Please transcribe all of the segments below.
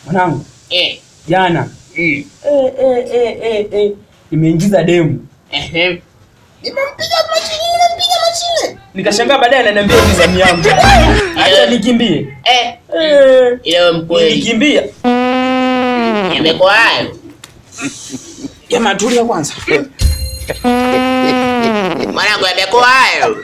Mwanangu, Eh. jana Mm. eh, eh, eh, eh, eh. nimeingiza demu Ehe. Nimempiga machini, nimempiga machini. nikashangaa baadaye ananiambia ni zamu yangu acha nikimbie Eh. eh, Ile wewe mkweli. nilikimbia Imekuwa hayo. jamaa tulia kwanza Mwanangu imekuwa hayo.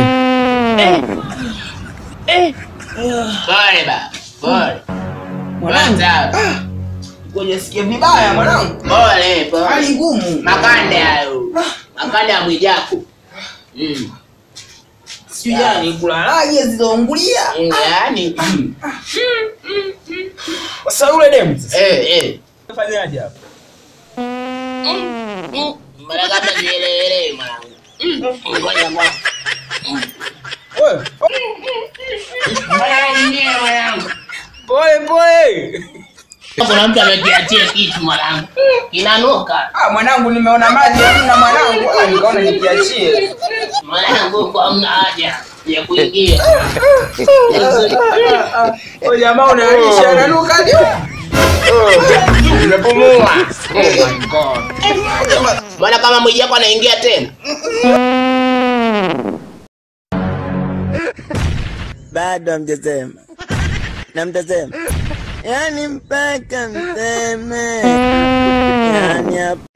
Pole ba. Pole. mwanangu Kwanza. Kujisikia vibaya mwanangu. Pole, pole. Hali ngumu. Makande hayo. Makande ya Mwijaku. Mm. Sijui yani kulalaje zilizoungulia. Mm, Yaani. mm. sasa yule demu sasa Eh, eh. fanyaje hapa Mara kama nielewe mwanangu. Mm. Ngoja ngoja. wewe Mwanangu, nie, mwanangu. pole pole Kuna mtu amekiachia kitu mwanangu. Kinanuka. Ah, mwanangu nimeona maji hamna mwanangu. Ah, nikaona nikiachie. Mwanangu kwa mna haja ya kuingia. Wewe jamaa unaalisha nanuka ndio. Nimepumua. Oh my god. Mbona kama Mwijaku anaingia tena? bado hamjasema na mtasema yani mpaka mseme yani hapa